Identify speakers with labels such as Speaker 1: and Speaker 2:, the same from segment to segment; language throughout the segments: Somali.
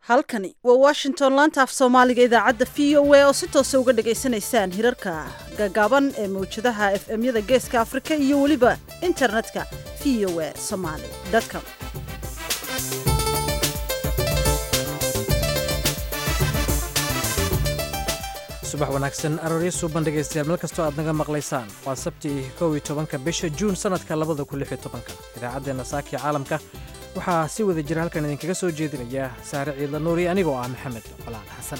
Speaker 1: halkani waa washington laanta af soomaaliga idaacadda v o a oo si toosa uga dhagaysanaysaan hirarka gaagaaban ee mawjadaha f m-yada geeska afrika iyo weliba internetka v o a somaly com
Speaker 2: subax wanaagsan arooryo suuban dhegaystayaal meel kastoo aad naga maqlaysaan waa sabtii kow iyo tobanka bisha juun sannadka labada kun lix iyo tobanka idaacaddeenna saakii caalamka waxaa si wada jira halkan idinkaga soo jeedinaya saare ciidla nuuri anigoo ah maxamed falaan xasan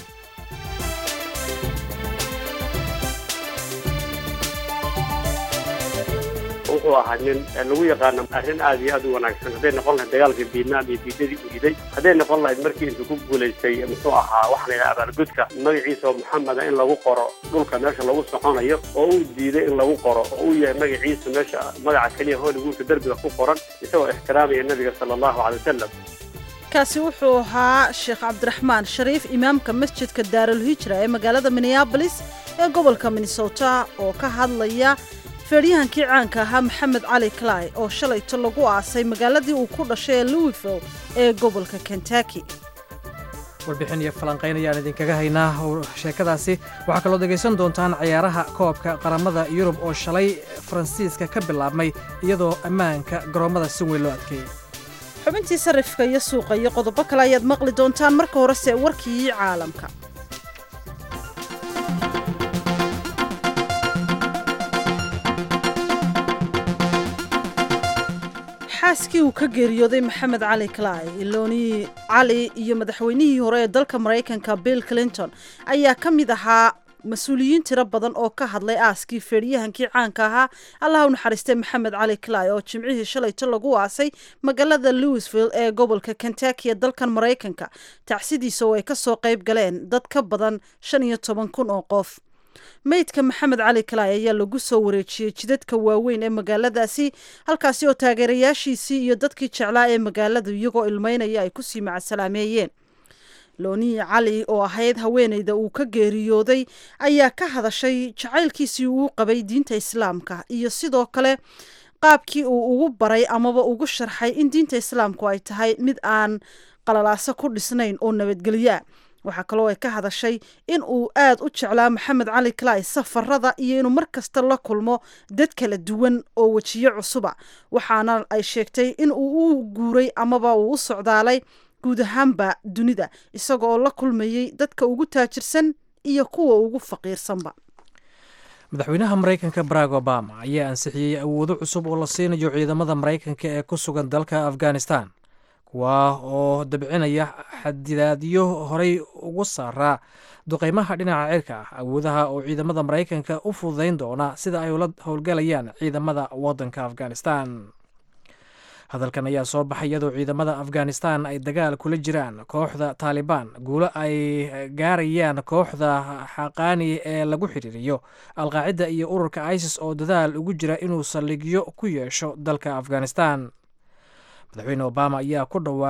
Speaker 3: wuxuu ahaa nin lagu yaqaano arrin aad iyo aad u wanaagsan hadday noqon lahayd dagaalkii vietnam iyo diidadii uu riday hadday noqon lahayd markii intuu ku guulaystay muxuu ahaa waxaa la yidhaha abaalgudka magaciisa oo maxameda in lagu qoro dhulka meesha lagu soconayo oo uu diiday in lagu qoro oo uu yahay magaciisa meesha magaca keliya hollywoodka derbiga ku qoran isagoo ixtiraamaya nebiga sala allahu calay wasalam
Speaker 1: kaasi wuxuu ahaa sheekh cabdiraxmaan shariif imaamka masjidka daarulhijra ee magaalada minneabolis ee gobolka minnesota oo ka hadlaya feedhyahankii caanka ahaa maxamed cali clay oo shalayto lagu aasay magaaladii uu ku dhashay ee louisville ee gobolka kentucky
Speaker 2: warbixin iyo falanqayn ayaan idinkaga haynaa sheekadaasi waxaa kaloo dhegaysan doontaan ciyaaraha koobka qaramada yurub oo shalay faransiiska ka bilaabmay iyadoo ammaanka garoommada si weyn loo adkeeyey
Speaker 1: xubintii sarifka iyo suuqa iyo qodobo kale ayaad maqli doontaan marka horese warkii caalamka xaaskii uu ka geeriyooday maxamed cali clay ilooni cali iyo madaxweynihii hore ee dalka maraykanka bill clinton ayaa ka mid ahaa mas-uuliyiin tiro badan oo ka hadlay aaskii feedhyahankii caanka ahaa allaha u naxariistay maxamed cali clay oo jimcihii shalayto lagu aasay magaalada louisville ee gobolka kentucky ee dalkan maraykanka tacsidiisa oo ay ka soo qayb galeen dad ka badan shan iyo toban kun oo qof meydka maxamed cali clay ayaa lagu soo wareejiyey jidadka waaweyn ee magaaladaasi halkaasi oo taageerayaashiisii iyo dadkii jeclaa ee magaaladu iyagoo ilmeynaya ay kusii macasalaameeyeen loonii cali oo ahayd haweeneyda uu ka geeriyooday ayaa ka hadashay jacaylkiisii uu qabay diinta islaamka iyo sidoo kale qaabkii uu ugu baray amaba ugu sharxay in diinta islaamku ay tahay mid aan qalalaaso ku dhisnayn oo nabadgelyaa waxaa kaloo ay ka hadashay in uu aad u jeclaa maxamed cali clay safarada iyo inuu mar kasta la kulmo dad kala duwan oo wejiyo cusuba waxaana ay sheegtay in uu u guuray amaba uu u socdaalay guud ahaanba dunida isaga oo la kulmayey dadka ugu taajirsan iyo kuwa ugu faqiirsanba
Speaker 2: madaxweynaha maraykanka barack obama ayaa ansixiyey awoodo cusub oo la siinayo ciidamada maraykanka ee ku sugan dalka afghanistan kuwaa oo dabcinaya xadidaadyo horey ugu saaraa duqeymaha dhinaca cirka ah awoodaha oo ciidamada maraykanka u fududayn doona sida ay ula howlgalayaan ciidamada waddanka afghanistan hadalkan ayaa soo baxay iyadoo ciidamada afghanistan ay dagaal kula jiraan kooxda taalibaan guulo ay gaarayaan kooxda xaqaani ee lagu xiriiriyo alqaacida iyo ururka isis oo dadaal ugu jira inuu saldhigyo ku yeesho dalka afghanistan madaxweyne obama ayaa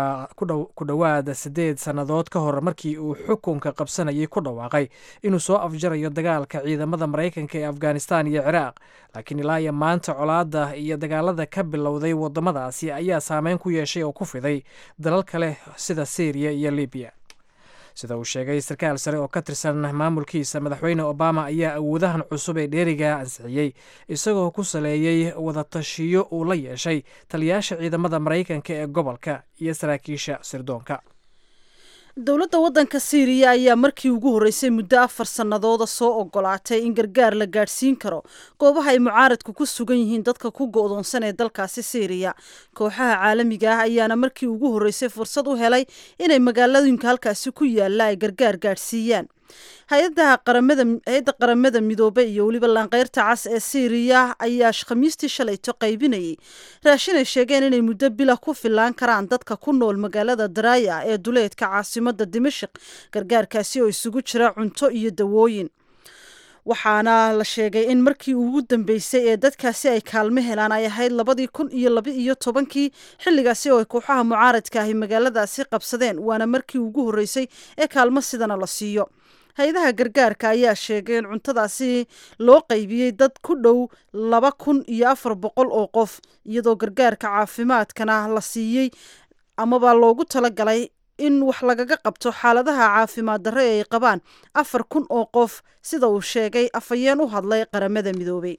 Speaker 2: ku dhowaad siddeed sannadood ka hor markii uu xukunka qabsanayay ku dhawaaqay inuu soo afjarayo dagaalka ciidamada maraykanka ee afghanistan iyo ciraaq laakiin ilaa iyo maanta colaadda iyo dagaalada ka bilowday waddamadaasi ayaa saameyn ku yeeshay oo ku fiday dalal kale sida syriya iyo libiya sida uu sheegay sarkaal sare oo ka tirsan maamulkiisa madaxweyne obama ayaa awoodahan cusub ee dheeriga ansixiyey isagoo ku saleeyey wadatashiyo uu la yeeshay taliyaasha ciidamada maraykanka ee gobolka iyo saraakiisha sirdoonka
Speaker 1: dowladda waddanka siiriya ayaa markii ugu horreysay muddo afar sannadooda soo ogolaatay in gargaar la gaadhsiin karo goobaha ay mucaaradku ku sugan yihiin dadka ku go'doonsan ee dalkaasi siiriya kooxaha caalamiga ah ayaana markii ugu horreysay fursad u helay inay magaalooyinka halkaasi ku yaalla ay gargaar gaadhsiiyaan hay-adda qaramada midoobe iyo weliba laanqeyrta cas ee siiriya ayaa khamiistii shalayto qaybinayay raashin ay sheegeen inay muddo bila ku filaan karaan dadka ku nool magaalada daraaya ee duleedka caasimada dimashik gargaarkaasi oo isugu jira cunto iyo dawooyin waxaana la sheegay in markii ugu dambeysay ee dadkaasi ay kaalmo helaan ay ahayd labadii kun iyo laba iyo tobankii xilligaasi oo ay kooxaha mucaaradka ahi magaaladaasi qabsadeen waana markii ugu horreysay ee kaalmo sidana la siiyo hay-adaha gargaarka ayaa sheegay in cuntadaasi loo qaybiyey dad ku dhow laba kun iyo afar boqol oo qof iyadoo gargaarka caafimaadkana la siiyey amaba loogu talagalay in wax lagaga qabto xaaladaha caafimaad darre ee ay qabaan afar kun oo qof sida uu sheegay afhayeen u hadlay qaramada midoobay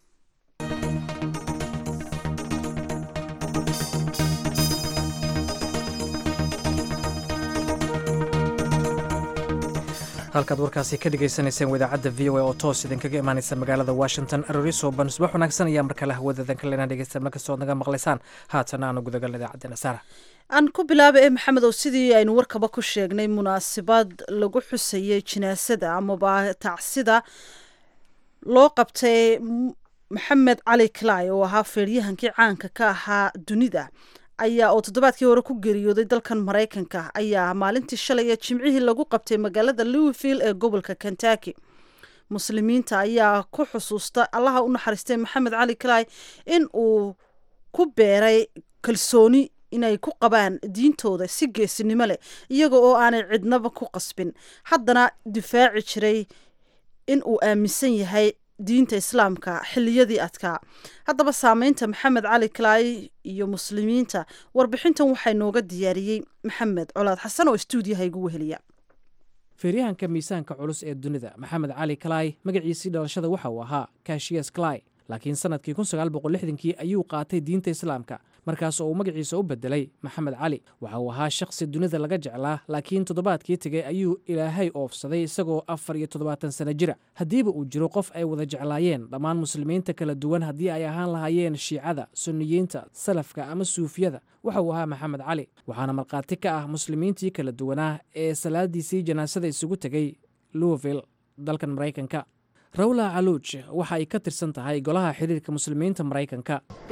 Speaker 2: halkaad warkaasi ka dhegeysaneyseen wadaacadda v o a oo toos idinkaga imaaneysa magaalada washington aroriso ban subax wanaagsan ayaa markale hawadadan kalena dhegeysta markastood naga maqlaysaan haatan aanu gudagalna idaacaddeena saara
Speaker 1: aan ku bilaaba ee maxamedow sidii aynu warkaba ku sheegnay munaasabad lagu xusayay jinaasada amaba tacsida loo qabtay maxamed cali clay oo ahaa feeryahankii caanka ka ahaa dunida ayaa oo toddobaadkii hore ku geeriyooday dalkan maraykanka ayaa maalintii shalay ee jimcihii lagu qabtay magaalada louisville ee gobolka kentucky muslimiinta ayaa ku xusuusta allaha u naxariistay maxamed cali clay in uu ku beeray kalsooni inay ku qabaan diintooda si geesinimo leh iyaga oo aanay cidnaba ku qasbin haddana difaaci jiray in uu aaminsan yahay diinta islaamka xiliyadii adkaa haddaba saameynta maxamed cali clay iyo muslimiinta warbixintan waxaa nooga diyaariyey maxamed colaad xasan oo stuudiyaha igu weheliya
Speaker 2: feeryahanka miisaanka culus ee dunida maxamed cali clay magaciisii dhalashada waxa uu ahaa kashiyas clay laakiin sannadkii kii ayuu qaatay diinta islaamka markaas oo uu magaciisa u bedelay maxamed cali waxa uu ahaa shakhsi dunida laga jeclaa laakiin toddobaadkii tegay ayuu ilaahay oofsaday isagoo afar iyo toddobaatan sana jira haddiiba uu jiro qof ay wada jeclaayeen dhammaan muslimiinta kala duwan haddii ay ahaan lahaayeen shiicada sunniyiinta salafka ama suufiyada waxa uu ahaa maxamed cali waxaana markhaati ka ah muslimiintii kala duwanaa ee salaadiisii janaasada isugu tegay louisville dalkan maraykanka rawla caluuj waxa ay ka tirsan tahay golaha xiriirka muslimiinta maraykanka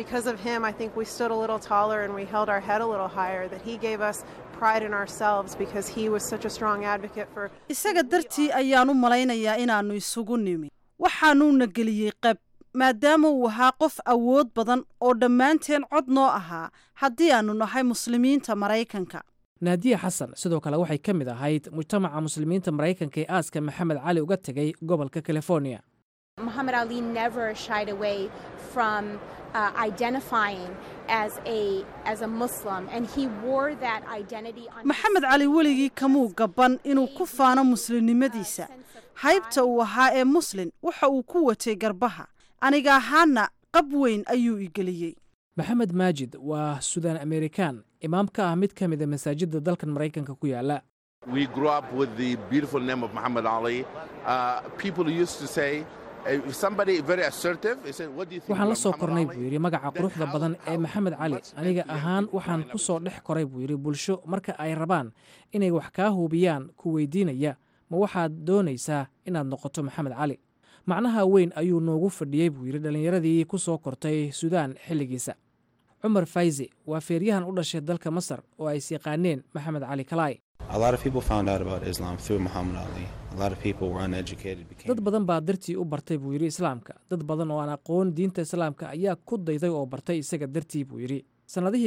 Speaker 1: isaga dartii ayaan u malaynayaa inaannu isugu nimi waxaanuuna geliyey qab maadaama uu ahaa qof awood badan oo dhammaanteen cod noo ahaa haddii aannu nahay muslimiinta maraykanka
Speaker 2: naadiya xasan sidoo kale waxay ka mid ahayd mujtamaca muslimiinta maraykanka ee aaska maxamed cali uga tegay gobolka california
Speaker 4: Muhammad Ali never shied away from uh, identifying as a as a Muslim, and he wore that identity on.
Speaker 1: maxamed cali weligii kamuu gaban inuu ku faano muslimnimadiisa haybta uu ahaa ee muslin waxa uu ku watay garbaha aniga ahaana qab weyn ayuu igeliyey
Speaker 2: maxamed maajid waa sudan amerikan imaam ka ah mid ka mida masaajidda dalkan maraykanka ku yaala
Speaker 5: We grew up with the beautiful name of Muhammad Ali. Uh, people used to say, if somebody very assertive, they said, what do you think
Speaker 2: waxaan la
Speaker 5: about
Speaker 2: soo
Speaker 5: Muhammad
Speaker 2: kornay
Speaker 5: Ali?"
Speaker 2: buu yidhi magaca
Speaker 5: Then
Speaker 2: quruxda
Speaker 5: how-
Speaker 2: badan ee
Speaker 5: how-
Speaker 2: maxamed cali
Speaker 5: what's
Speaker 2: aniga
Speaker 5: meant to
Speaker 2: ahaan
Speaker 5: you
Speaker 2: waxaan
Speaker 5: and
Speaker 2: ku soo dhex koray buu yidhi bulsho marka ay rabaan inay wax kaa hubiyaan ku weydiinaya ma waxaad doonaysaa inaad noqoto maxamed cali macnaha weyn ayuu noogu fadhiyey buu yidhi dhallinyaradii ku soo kortay suudaan xilligiisa cumar fayzi waa feeryahan u dhashay dalka masar oo ay is yaqaaneen maxamed cali kalaay
Speaker 6: A lot of people found out about Islam through Muhammad Ali. A lot of people were uneducated. Became
Speaker 2: dad badan baa dartii u bartay buu yidhi islaamka dad badan oo aan aqoon diinta islaamka ayaa ku dayday oo bartay isaga dartii buu yidhi sannadihii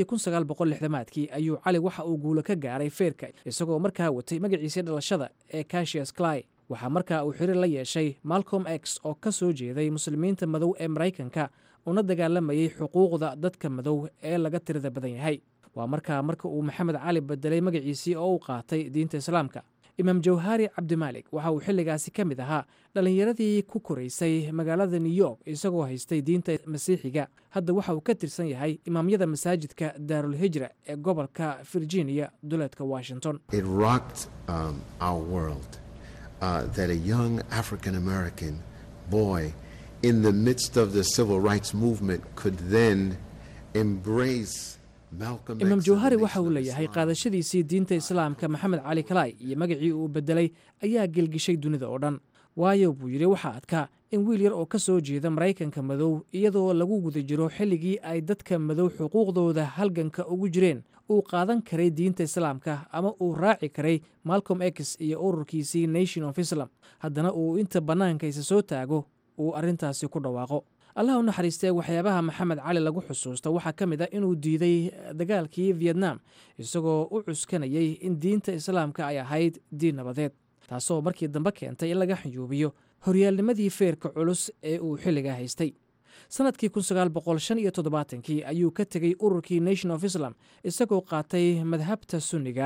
Speaker 2: aadkii ayuu cali waxa uu guulo ka gaaray feerka isagoo markaa watay magaciisii dhalashada ee cashias clay waxaa markaa uu xiriir la yeeshay malcolm x oo ka soo jeeday muslimiinta madow ee maraykanka una dagaalamayey xuquuqda dadka madow ee laga tirada badan yahay waa markaa marka uu maxamed cali bedelay magaciisii oo uu qaatay diinta islaamka imaam jawhari cabdimaalik waxa uu xilligaasi ka mid ahaa dhallinyaradii ku koraysay magaalada new york isagoo haystay diinta masiixiga hadda waxa uu ka tirsan yahay imaamyada masaajidka daarulhijra ee gobolka virginia duleedka washington
Speaker 7: It rocked um, our world uh, that a young African American boy in the midst of the civil rights movement could then embrace Malcolm X.
Speaker 2: imaam
Speaker 7: and the
Speaker 2: jawhari
Speaker 7: Nation
Speaker 2: waxa uu
Speaker 7: of
Speaker 2: leeyahay
Speaker 7: Islam.
Speaker 2: qaadashadiisii diinta islaamka maxamed cali kalaay iyo magacii uu bedelay ayaa gelgishay dunida oo dhan waayo buu yidhi waxaa adkaa in wiil yar oo ka soo jeeda maraykanka madow iyadoo lagu guda jiro xilligii ay dadka madow xuquuqdooda halganka ugu jireen uu qaadan karay diinta islaamka ama uu raaci karay malcolm x iyo ururkiisii nation of islam haddana uu inta bannaanka isa soo taago uu arrintaasi ku dhawaaqo allah u naxariistee waxyaabaha maxamed cali lagu xusuusta waxaa ka mid ah inuu diiday dagaalkii vietnam isagoo u cuskanayay in diinta islaamka ay ahayd diin nabadeed taasoo markii dambe keentay in laga xayuubiyo horyaalnimadii feerka culus ee uu xilligaa haystay sannadkii kii ayuu ka tegey ururkii nation of islam isagoo qaatay madhabta sunniga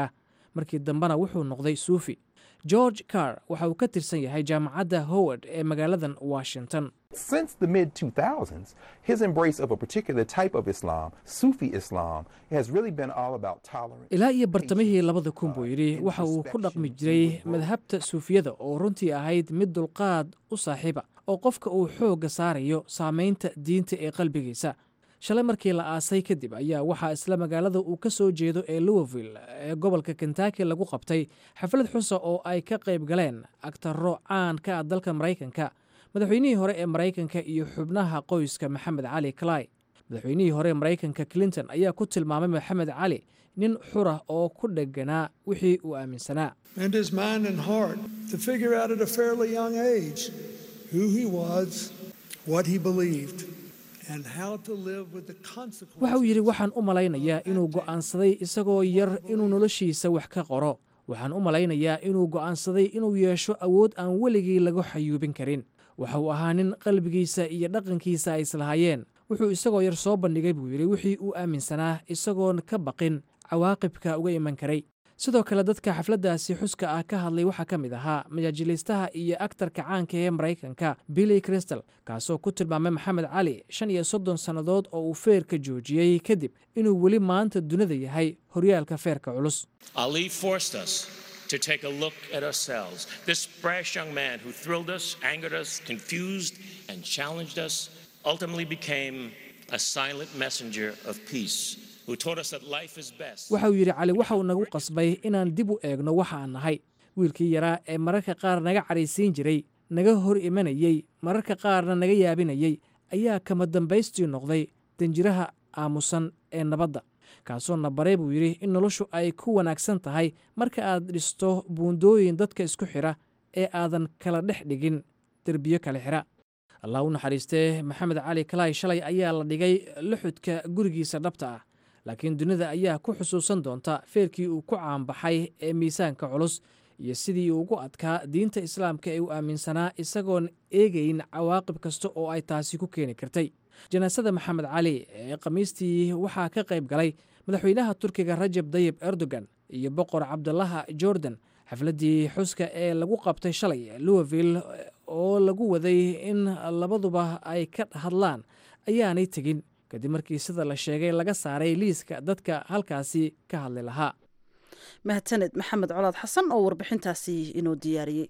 Speaker 2: markii dambena wuxuu noqday suufi george carr waxa uu ka tirsan yahay jaamacadda howard ee magaaladan washington
Speaker 8: Since the mid 2000s, his embrace of a particular type of Islam, Sufi Islam, has really been all about tolerance.
Speaker 2: ilaa iyo bartamihii labada kun buu yidhi waxa uu ku dhaqmi jiray madhabta suufiyada oo runtii ahayd mid dulqaad u saaxiiba oo qofka uu xoogga saarayo saamaynta diinta ee qalbigiisa shalay markii la aasay kadib ayaa waxaa isla magaalada uu ka soo jeedo ee louisville ee gobolka kentucky lagu qabtay xaflad xusa oo ay ka qayb galeen agtaro caan ka ah dalka maraykanka madaxweynihii hore ee maraykanka iyo xubnaha qoyska maxamed cali clay madaxweynihii hore ee maraykanka clinton ayaa ku tilmaamay maxamed cali nin xura oo ku dheganaa wixii uu aaminsanaa
Speaker 9: and his mind and heart to figure out at a fairly young age who he was, what he believed, and how to live with the consequences.
Speaker 2: waxa uu yidhi waxaan u malaynayaa inuu go'aansaday isagoo yar inuu noloshiisa wax ka qoro waxaan u malaynayaa inuu go'aansaday inuu yeesho awood aan weligii lagu xayuubin karin waxa uu ahaa nin qalbigiisa iyo dhaqankiisa ay islahaayeen wuxuu isagoo yar soo bandhigay buu yidhi wixii uu aaminsanaa isagoon ka baqin cawaaqibka uga iman karay sidoo kale dadka xafladdaasi xuska ah ka hadlay waxaa ka mid ahaa majaajilaystaha iyo aktarka caanka ee maraykanka billy crystal kaasoo ku tilmaamay maxamed cali shan iyo soddon sannadood oo uu feerka joojiyey kadib inuu weli maanta dunida yahay horyaalka feerka culus
Speaker 10: Ali forced us to take a look at ourselves. This brash young man who thrilled us, angered us, confused, and challenged us ultimately became a silent messenger of peace who taught us that life is best.
Speaker 2: waxa uu yidhi cali waxa uu nagu qasbay inaan dib u eegno waxa aan nahay wiilkii yaraa ee mararka qaar naga cadhaysiin jiray naga hor imanayey mararka qaarna naga yaabinayey ayaa kama dambaystii noqday danjiraha aamusan ee nabadda kaasoo na baray buu yidhi in noloshu ay ku wanaagsan tahay marka aad dhisto buundooyin dadka isku xidha ee aadan kala dhex dhigin derbiyo kale xidha allah u naxariistee maxamed cali kalaay shalay ayaa la dhigay luxudka gurigiisa dhabta ah laakiin dunida ayaa ku xusuusan doonta feerkii uu ku caanbaxay ee miisaanka culus iyo sidii uu ugu adkaa diinta islaamka ee uu aaminsanaa isagoon eegayn cawaaqib kasta oo ay taasi ku keeni kartay janaasada maxamed cali ee khamiistii waxaa ka qayb galay madaxweynaha turkiga rajab dayib erdogan iyo boqor cabdulaha jordan xafladdii xuska ee lagu qabtay shalay louisville oo lagu waday in labaduba ay ka hadlaan ayaanay tegin kadib markii sida la sheegay laga saaray liiska dadka halkaasi ka hadli lahaa
Speaker 1: mahadsaned maxamed colaad xasan oo warbixintaasi inoo diyaariyey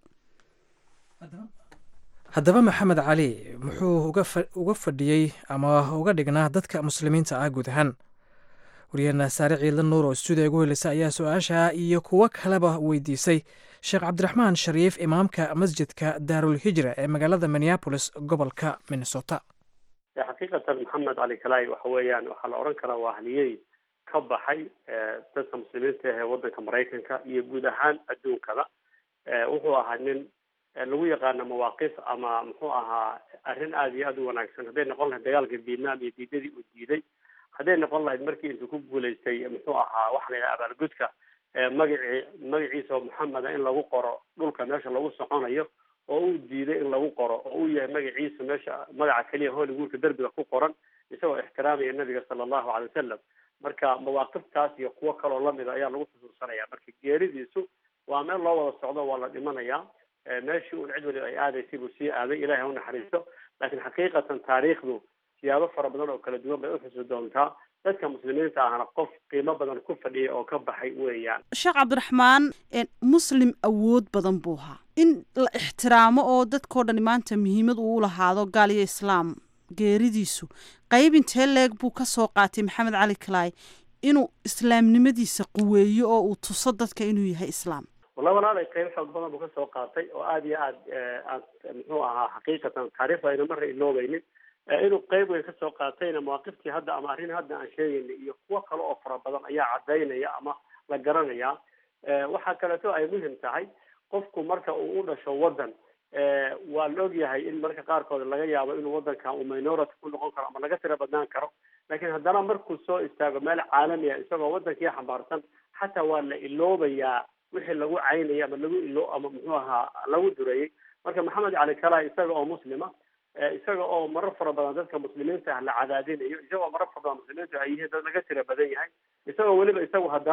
Speaker 2: haddaba maxamed cali muxuu uga fadhiyey ama uga dhignaa dadka muslimiinta ah guud ahaan waryaheena saare ciidla nuur oo stuudiya ugu heleysa ayaa su-aasha iyo kuwo kaleba weydiisay sheekh cabdiraxmaan shariif imaamka masjidka daarul hijra ee magaalada minneabolis gobolka minnesota
Speaker 3: xaqiiqatan maxamed cali kalaay waxa weeyaan waxaa la odhan karaa waa ahliyey ka baxay dadka muslimiinta ah ee waddanka maraykanka iyo guud ahaan adduunkada wuxuu ahaa nin lagu yaqaano mawaaqif ama muxuu ahaa arrin aada iyo aada u wanaagsan hadday noqon lahayd dagaalka vietnam iyo diidadii uu diiday hadday noqon lahayd markii intuu ku guulaystay muxuu ahaa waxa la yidhaha abaalgudka magacii magaciisa oo maxameda in lagu qoro dhulka meesha lagu soconayo oo uu diiday in lagu qoro oo uu yahay magaciisa meesha magaca keliya hollywoodka derbiga ku qoran isagoo ixtiraamaya nabiga sala allahu calay wasalam marka mawaaqiftaas iyo kuwo kaloo lamida ayaa lagu xusuusanaya marka geeridiisu waa meel loo wada socdo waa la dhimanayaa meeshii uun cid waliba ay aadaysay buu sii aaday ilahay ha u naxariisto laakiin xaqiiqatan taariikhdu siyaabo fara badan oo kala duwan bay uxusi doontaa dadka muslimiinta ahna qof qiimo badan ku fadhiya oo ka baxay weeyaan
Speaker 1: sheekh cabdiraxmaan muslim awood badan buu ahaa in la ixtiraamo oo dadkao dhani maanta muhiimad uu u lahaado gaal iyo islaam geeridiisu qayb intee leeg buu ka soo qaatay maxamed cali kalaay inuu islaamnimadiisa quweeyo oo uu tuso dadka inuu yahay islaam
Speaker 3: walla walaalay qayb xoog badan buu kasoo qaatay oo aada iyo aad aad muxuu ahaa xaqiiqatan taariikhda ayna marna iloobaynin inuu qayb weyn kasoo qaatayna mawaaqiftii hadda ama arrin hadda aan sheegaynay iyo kuwo kale oo fara badan ayaa cadaynaya ama la garanaya waxaa kaleeto ay muhim tahay qofku marka uu u dhasho waddan waa la ogyahay in marka qaarkood laga yaabo inuu waddankan uu minority ku noqon karo ama laga tira badnaan karo laakiin haddana markuu soo istaago meel caalami ah isagoo waddankii xambaarsan xataa waa la iloobayaa wixii lagu caynayay ama lagu ilo ama muxuu ahaa lagu durayay marka maxamed cali kala isaga oo muslima isaga oo marar fara badan dadka muslimiinta ah la cadaadinayo isagoo marar fara badan muslimiintu ay yihiin dad laga tira badan yahay isagoo weliba isagu haddana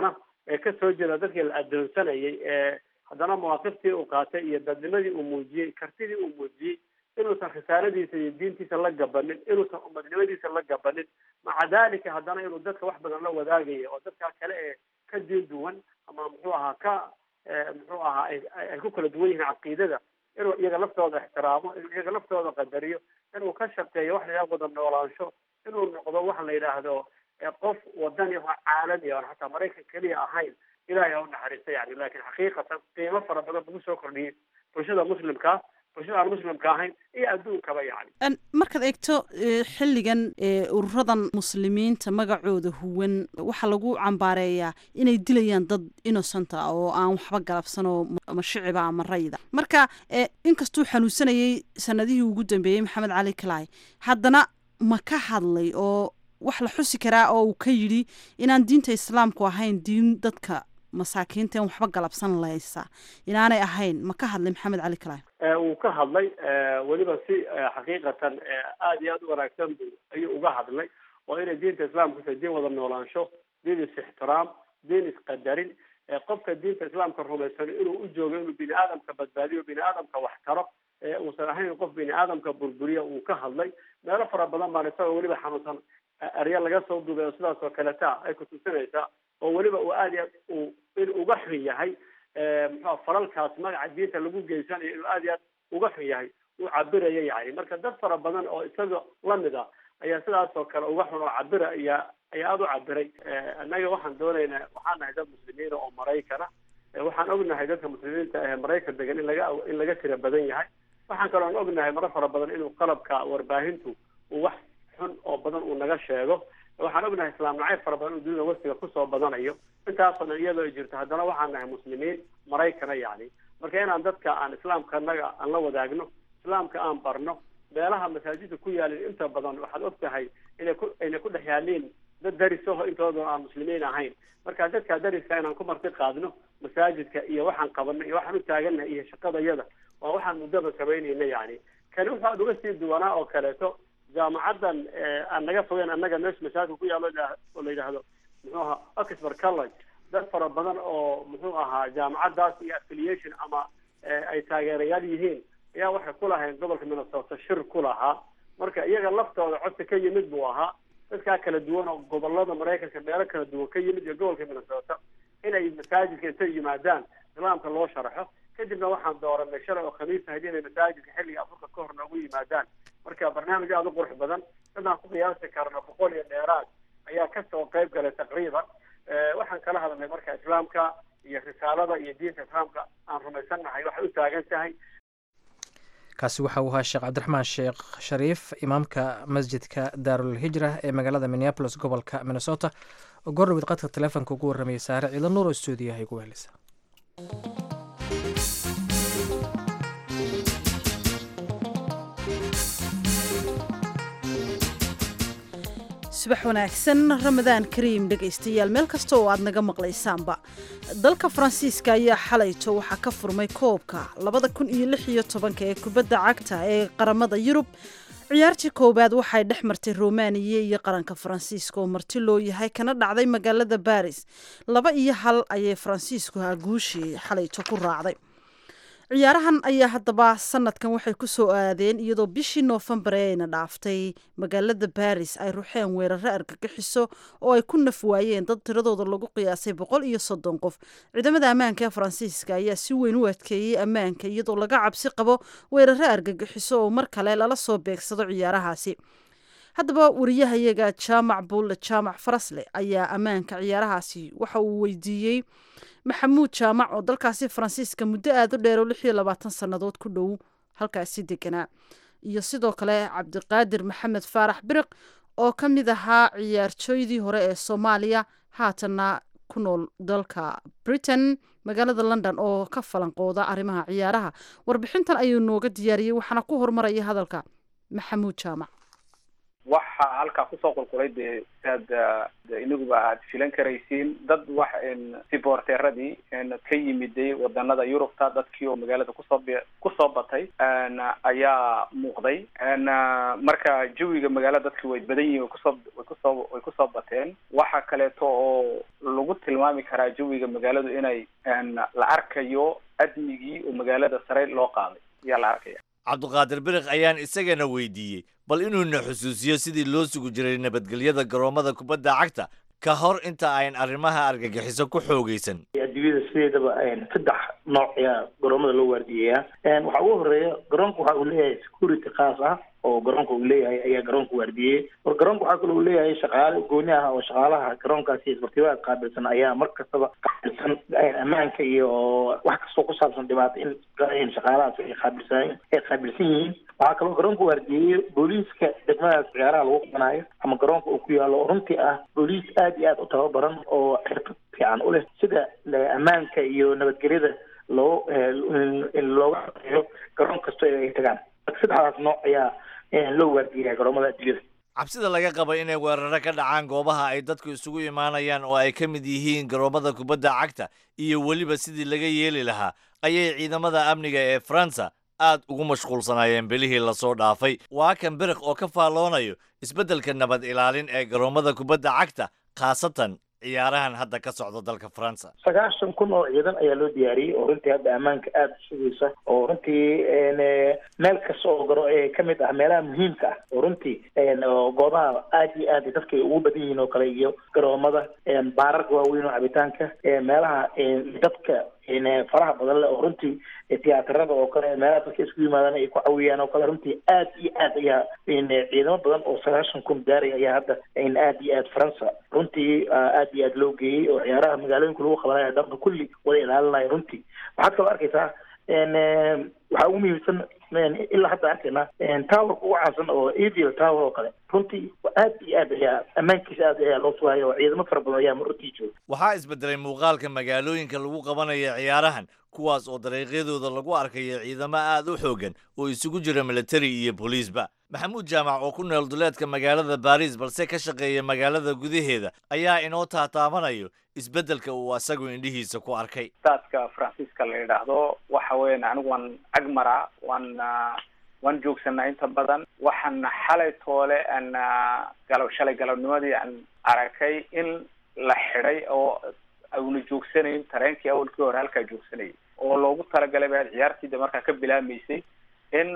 Speaker 3: ee ka soo jeeda dadkii la adoonsanayay ee haddana mawaaqiftii uu qaatay iyo dadnimadii uu muujiyey kartidii uu muujiyey inuusan khisaanadiisa iyo diintiisa la gabanin inuusan umadnimadiisa la gabanin maca dalika haddana inuu dadka wax badan la wadaagayo oo dadka kale ee ka diin duwan ama muxuu ahaa ka muxuu ahaa ay ku kala duwan yihiin caqiidada inuu iyaga laftooda ixtiraamo inuu iyaga laftooda qadariyo inuu ka shaqeeyo wax la yidhahdo wada noolaansho inuu noqdo waxa la yidhaahdo qof wadani oo caalami oon xataa maraykan keliya ahayn ilahay ha u naxariista yani lakin xaqiiqatan qiimo fara badan lagu soo kordhiyey bulshada muslimka bulshada aan muslimka ahayn iyo adduunkaba yani
Speaker 1: markaad eegto xilligan ururadan muslimiinta magacooda huwan waxaa lagu cambaareeyaa inay dilayaan dad innocent ah oo aan waxba galabsanoo ama shiciba ama rayda marka inkastuu xanuunsanayay sanadihii ugu dambeeyey maxamed cali kalay haddana ma ka hadlay oo wax la xusi karaa oo uu ka yidhi inaan diinta islaamku ahayn diin dadka masaakiinta in waxba galabsan laysa inaanay ahayn ma ka hadlay maxamed cali kalay
Speaker 3: wuu ka hadlay weliba si xaqiiqatan aada iyo aada u wanaagsan bu ayuu uga hadlay oo inay diinta islaamku tahay diin wada noolaansho diin is-ixtiraam diin isqadarin qofka diinta islaamka rumaysan inuu u joogo inuu bini aadamka badbaadiyo bini aadamka wax taro uusan ahayn qof bini aadamka burburiya uu ka hadlay meelo fara badan baan isagoo weliba xanuunsan erya laga soo duubay oo sidaas oo kaleta ay kutusinaysaa oo weliba uu aada iyo aad uu in uga xun yahay muxua falalkaas magaca diinta lagu geysanayo inuu aada iyo aad uga xun yahay uu cabiraya yani marka dad fara badan oo isaga lamid a ayaa sidaas oo kale uga xun oo cabira ayaa ayaa aada u cabiray annaga waxaan doonaynaa waxaan nahay dad muslimiina oo maraykana waxaan ognahay dadka muslimiinta ee maraykan degan in laga in laga tira badan yahay waxaan kaloon ognahay maro fara badan inuu qalabka warbaahintu uu wax xun oo badan uu naga sheego waxaan ognahay islaam nacayb fara badan uu dunida wasiga kusoo badanayo intaasoo dhan iyadoo ay jirto haddana waxaan nahay muslimiin maraykana yani marka inaan dadka aan islaamka anaga aan la wadaagno islaamka aan barno meelaha masaajidda ku yaalin inta badan waxaad og tahay inay ku ayna ku dhex yaaliin dad darisaho intooda aan muslimiin ahayn marka dadka dariska inaan ku marti qaadno masaajidka iyo waxaan qabano iyo waxaan u taagannahay iyo shaqadayada waa waxaan muddaba samaynayna yani kani wuxu aad uga sii duwanaa oo kaleeto jaamacadan aan naga fogeyn annaga meesha masaajidka ku yaalo oo la yidhaahdo muxuu ahaa oxford college dad fara badan oo muxuu ahaa jaamacadaas iyo affiliation ama ay taageerayaal yihiin ayaa waxay ku lahayn gobolka minnesota shir ku lahaa marka iyaga laftooda codka ka yimid buu ahaa dadkaa kala duwan oo gobolada maraykanka meelo kala duwan ka yimid iyo gobolka minnesota inay masaajidka intay yimaadaan islaamka loo sharaxo kadibna waxaan dooranay shalay oo khamiis ahayd inay masaajidka xilliga afurka ka hor noogu yimaadaan marka barnaamij aada u qurux badan dadaan ku qiyaasi karno boqol iyo dheeraad ayaa kasoo qayb galay taqriiban waxaan kala hadalnay marka islaamka iyo risaalada iyo diinta islaamka aan rumaysannahay waxay u taagan tahay
Speaker 2: kaasi waxa uu ahaa sheekh cabdiraxmaan sheekh shariif imaamka masjidka daarul hijra ee magaalada minneabolis gobolka minnesota oo goordhawid qadka teleefonka ugu warramayay saare ciidan nuur oo stuudiyaha igu wehelisa
Speaker 1: subax wanaagsan ramadaan kariim dhegaystayaal meel kasta oo aad naga maqlaysaanba dalka faransiiska ayaa xalayto waxaa ka furmay koobka labada kun iyo lix iyo tobanka ee kubadda cagta ee qaramada yurub ciyaartii koowaad waxay dhex martay romaniya iyo qaranka faransiiska oo marti loo yahay kana dhacday magaalada baris laba iyo hal ayay faransiisku guushii xalayto ku raacday ciyaarahan ayaa haddaba sanadkan waxay ku soo aadeen iyadoo bishii noofembar ee ayna dhaaftay magaalada baris ay ruxeen weeraro argagixiso oo ay ku naf waayeen dad tiradooda lagu qiyaasay boqol iyo soddon qof ciidamada ammaanka ee faransiiska ayaa si weyn u adkeeyey ammaanka iyadoo laga cabsi qabo weeraro argagixiso oo mar kale lala soo beegsado ciyaarahaasi haddaba wariyahayaga jaamac buulle jaamac farasle ayaa ammaanka ciyaarahaasi waxa uu weydiiyey maxamuud jaamac oo dalkaasi faransiiska muddo aada u dheer oo lix iyo labaatan sannadood ku dhow halkaasi deganaa iyo sidoo kale cabdiqaadir maxamed faarax biriq oo ka mid ahaa ciyaartooydii hore ee soomaaliya haatanna ku nool dalka britain magaalada london oo ka falanqooda arrimaha ciyaaraha warbixintan ayuu nooga diyaariyey waxaana ku horumaraya hadalka maxamuud jaamac
Speaker 11: waxaa halkaa kusoo qulqulay dee saad inaguba aad filan karaysiin dad wax siboorteeradii ka yimiday wadanada yurubta dadkii oo magaalada kusoo b kusoo batay ayaa muuqday marka jawiga magaalada dadki way badan yihin way kusoo way kusoo way kusoo bateen waxa kaleeto oo lagu tilmaami karaa jawiga magaaladu inay la arkayo admigii oo magaalada sare loo qaaday ayaa la arkaya
Speaker 12: cabduqaadir biriq ayaan isagana weydiiyey bal inuuna xusuusiyo sidii loo sugi jiray nabadgelyada garoomada kubadda cagta ka hor inta ayn arrimaha argagixiso ku xoogaysan
Speaker 13: adduunyada sideedaba saddex nooc ayaa garoomada loo waardiyeyaa waxaa ugu horeeya garoonka waxa uu leeyahay security khaas ah oo garoonka uu leeyahay ayaa garoonka waardiyey war garoonka waxaa kaloo uu leeyahay shaqaale gooni ah oo shaqaalaha garoonkaasi isbartibaha qaabilsan ayaa mar kastaba qaabilsan ammaanka iyo wax kastoo ku saabsan dhibaato in shaqaalahaas ay qaabilsan ay qaabilsan yihiin waxaa kaloo garoonka waardiyeeyey booliiska degmadaas ciyaaraha lagu qabanayo ama garoonka uu ku yaalo oo runtii ah booliis aad iyo aad u tababaran oo xirfad fiican u leh sida ammaanka iyo nabadgelyada loo looga shaqeeyo garoon kasto ay tagaan saddexdaas nooc ayaa loo waardiyaa garoomada adduunyada
Speaker 12: cabsida laga qaba inay weeraro ka dhacaan goobaha ay dadku isugu imaanayaan oo ay ka mid yihiin garoomada kubadda cagta iyo weliba sidii laga yeeli lahaa ayay ciidamada amniga ee faransa aad ugu mashquulsanaayeen bilihii lasoo dhaafay waa kan biriq oo ka faalloonayo isbeddelka nabad ilaalin ee garoomada kubadda cagta khaasatan ciyaarahan hadda ka socda dalka faransa
Speaker 13: sagaashan kun oo ciidan ayaa loo diyaariyey oo runtii hadda ammaanka aada u sugaysa oo runtii meel kasta oo garo ka mid ah meelaha muhiimka ah oo runtii goobaha aad iyo aad dadka ay ugu badan yihiin oo kale iyo garoomada baararka waaweyn oo cabitaanka meelaha dadka faraha badan leh oo runtii tiyaatarada oo kale meelaha dadka isku yimaadaan ay ku cawiyaan oo kale runtii aad iyo aad ayaa ciidamo badan oo sagaashan kun gaaraya ayaa hadda aad iyo aad faransa runtii aad iyo aad loo geeyey oo ciyaaraha magaalooyinka lagu qabanaya dhanka kulli wada ilaalinaya runtii waxaad kaloo arkaysaa waxaa ugu muhiimsan ilaa hadda arkayna towerka ugu caansan oo evil tower oo kale runtii aad iyo aad ayaa ammaankiisa aad ayaa loo sugaya oo ciidamo fara badan ayaa runtii jooga
Speaker 12: waxaa isbedelay muuqaalka magaalooyinka lagu qabanayo ciyaarahan kuwaas oo dariiqyadooda lagu arkayo ciidamo aad u xoogan oo isugu jira militari iyo booliisba maxamuud jaamac oo ku nool duleedka magaalada baris balse ka shaqeeya magaalada gudaheeda ayaa inoo taataabanayo isbeddelka uu asagu indhihiisa ku arkay
Speaker 11: staaska faransiiska la yidhaahdo waxa weyan anigu waan agmara waan waan joogsanaa inta badan waxaan xalay toole aan galo shalay galabnimadii aan arakay in la xidhay oo auna joogsanayn tareenkii awalkii hore halkaa joogsanayay oo loogu talagalay ba ciyaartiida markaa ka bilaamaysay in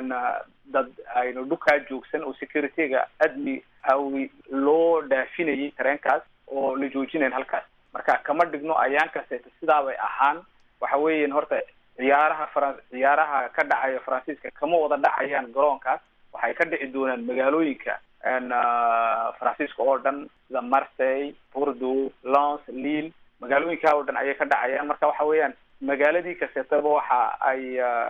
Speaker 11: dad aynu dhukaa joogsan oo securityga admi awi loo dhaafinayay tareenkaas oo la joojinayn halkaas marka kama dhigno ayaan kaseeta sidaabay ahaan waxa weeyan horta ciyaaraha faran ciyaaraha ka dhacaya faransiiska kama wada dhacayaan garoonkaas waxay ka dhici doonaan magaalooyinka faransiiska oo dhan sida marseille bordeaux lance lille magaalooyinkaa oo dhan ayay ka dhacayaan marka waxa weeyaan magaaladii kaseetaba waxa ay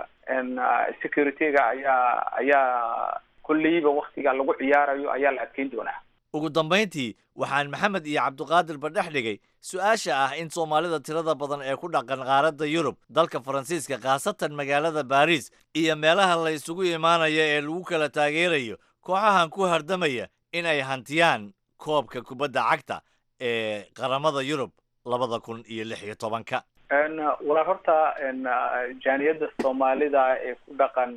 Speaker 11: securityga ayaa ayaa kolleyba waktiga lagu ciyaarayo ayaa la adkeyn doonaa
Speaker 12: ugu dambayntii waxaan maxamed iyo cabdiqaadir ba dhex dhigay su-aasha ah in soomaalida tirada badan ee ku dhaqan qaaradda yurub dalka faransiiska khaasatan magaalada baris iyo meelaha la isugu imaanayo ee lagu kala taageerayo kooxahan ku hardamaya in ay hantiyaan koobka kubadda cagta ee qaramada yurub labada kun iyo lix iyo tobanka
Speaker 11: walaa horta jaaniyadda soomaalida ee ku dhaqan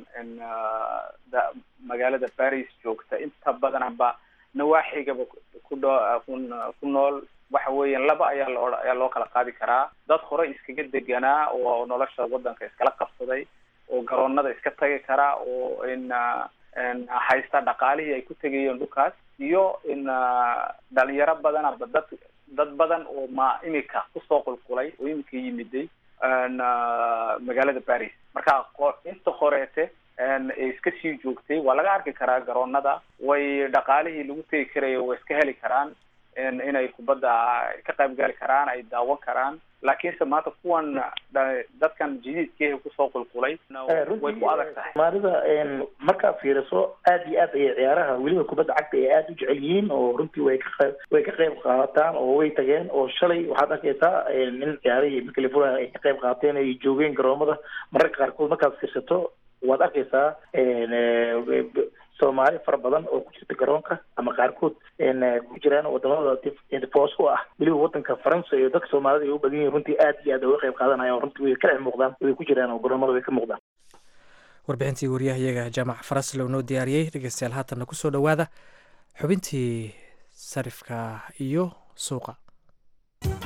Speaker 11: magaalada baris joogta inta badanba nawaaxigaba kudho ku nool waxa weeyaan laba ayaa loo ayaa loo kala qaadi karaa dad hore iskaga deganaa oo nolosha waddanka iskala qabsaday oo garoonada iska tagi karaa oo in haysta dhaqaalihii ay ku tegayeen dhulkaas iyo in dhalinyaro badan aba dad dad badan oo ma imika kusoo qulqulay oo imika yimiday magaalada baris marka inta horeete iska sii joogtay waa laga arki karaa garoonada way dhaqaalihii lagu tegi karayo way iska heli karaan inay kubadda ka qayb gali karaan ay daawan karaan laakiinse maanta kuwan dadkan jadiidkeeha kusoo qulqulay way ku adag tahay
Speaker 13: soomaalida markaad fiiriso aad iyo aad ayay ciyaaraha weliba kubadda cagta ay aada u jecel yihiin oo runtii way ka qayb way ka qayb qaadataan oo way tageen oo shalay waxaad arkaysaa in ciyaarihii macalifulan ay ka qayb qaateen ay joogeen garoomada mararka qaarkood markaad fiirsato waad arkaysaa soomaali fara badan oo ku jirta garoonka ama qaarkood ku jiraan wadamada boos u ah weliba wadanka faransa iyo dadka soomaalida ay u badan yihin runtii aad iyo aad uga qayb qaadanayaan runtii way ka dhex muuqdaan way ku jiraan oo garoomada way ka muuqdaan
Speaker 2: warbixintii wariyahayaga jaamac faraslow noo diyaariyey dhegeystayaal haatanna kusoo dhowaada xubintii sarifka iyo suuqa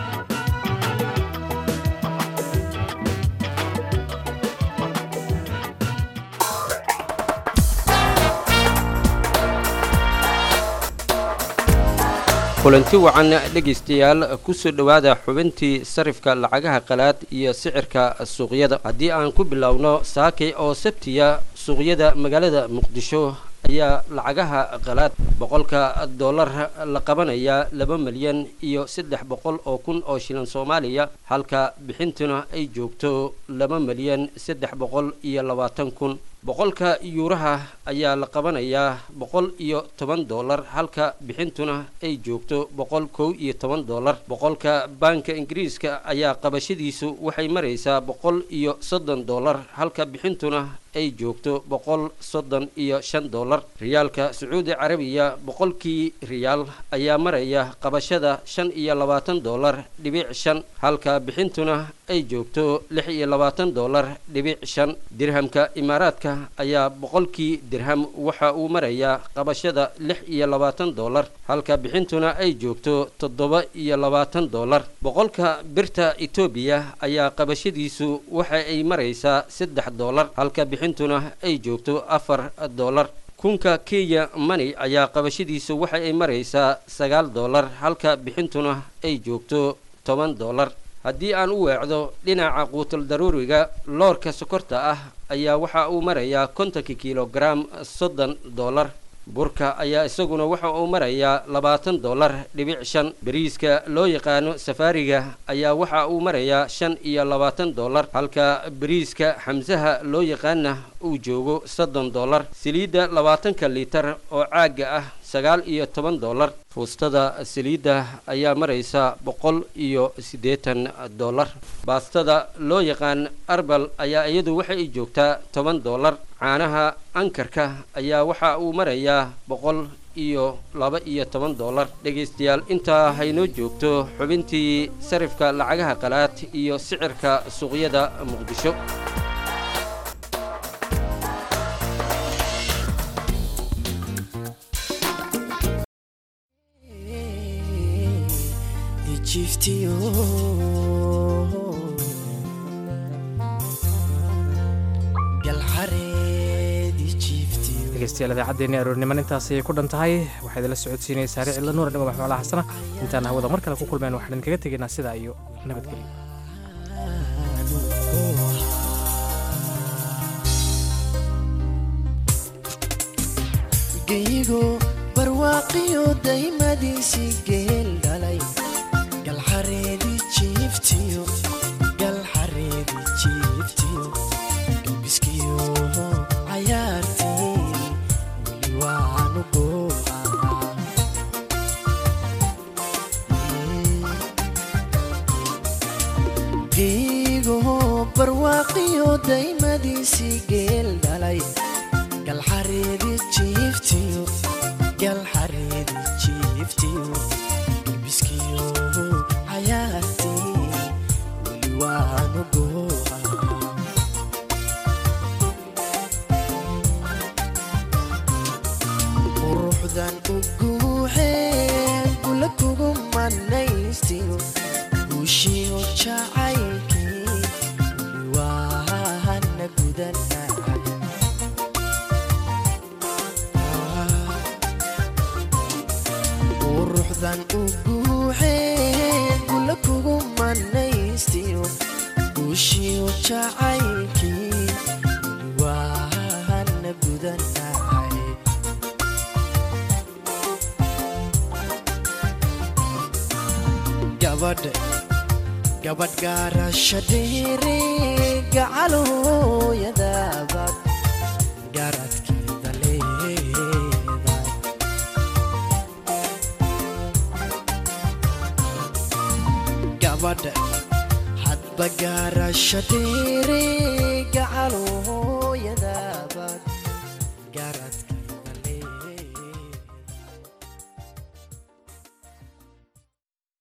Speaker 14: kulanti wacan dhegaystayaal kusoo dhowaada xubintii sarifka lacagaha qalaad iyo sicirka suuqyada haddii aan ku bilowno saakay oo sabtiya suuqyada magaalada muqdisho ayaa lacagaha qalaad boqolka dollar la qabanayaa laba milyan iyo saddex boqol oo kun oo shilin soomaaliya halka bixintuna ay joogto laba milyan saddex boqol iyo labaatan kun boqolka yuuraha ayaa la qabanayaa boqol iyo toban dollar halka bixintuna ay joogto boqol kow iyo toban dollar boqolka baanka ingiriiska ayaa qabashadiisu waxay maraysaa boqol iyo soddon dollar halka bixintuna ay joogto boqol soddon iyo shan dollar riyaalka sacuudi carabiya boqolkii riyaal ayaa maraya qabashada shan iyo labaatan dollar dhibic shan halka bixintuna ay joogto lix iyo labaatan dollar dhibic shan dirhamka imaaraadka ayaa boqolkii dirham waxa uu marayaa qabashada lix iyo labaatan dollar halka bixintuna ay joogto toddoba iyo labaatan dollar boqolka birta etoobiya ayaa qabashadiisu waxa ay maraysaa saddex dollar halka bixintuna ay joogto afar dollar kunka kenya money ayaa qabashadiisu waxa ay maraysaa sagaal dollar halka bixintuna ay joogto toban dollar haddii aan u weecdo dhinaca quutal daruuriga loorka sokorta ah ayaa waxa uu marayaa kontonka kilogaram soddon dollar burka ayaa isaguna waxa uu marayaa labaatan dollar dhibic shan bariiska loo yaqaano safaariga ayaa waxa uu marayaa shan iyo labaatan dollar halka bariiska xamsaha loo yaqaana uu joogo soddon dollar saliidda labaatanka liitar oo caagga ah sagaal iyo toban dollar fuustada saliidda ayaa maraysa boqol iyo siddeetan dollar baastada loo yaqaan arbal ayaa iyadu waxa ay joogtaa toban dollar caanaha ankarka ayaa waxa uu marayaa boqol iyo laba iyo toban dollar dhegaystayaal intaa haynoo joogto xubintii sarifka lacagaha qalaad iyo sicirka suuqyada muqdisho
Speaker 2: dhegeystayaal idaacaddeeni aroorniman intaas ayay ku dhan tahay waxaa idinla socodsiinaysaa saare cilla nuur dhama maxmalaha xasana intaan hawada mar kale ku kulmeen waxaan idinkaga tegaynaa sidaa iyo nabadgelyo
Speaker 15: geyigo barwaaqiyo daymadiisii geel dhalay galxareedi jiiftiyo galxareedi jiiftiyo galbiskiyo cayaartii weli waanu goohaa geyigo barwaaqiyo daymadiisii geel dhalay galxareedi jiiftiyo galxareedi jiiftiyo galbiskiyo cayaartii weli waanu goohaa quruxdan u guuxeen kula kugu manaystiyo guushiyo jacaylkii weli waana gudanaa quruxdan u guuxeen kula kugu manaystiyo guushiyo jacaylkii weli waana gudanahay gabadh gabadh gaarashadheere gacalooyadabaad gaaradkeeda leedahay gabadh hadba gaarashadheere gacalooyadabaad gaara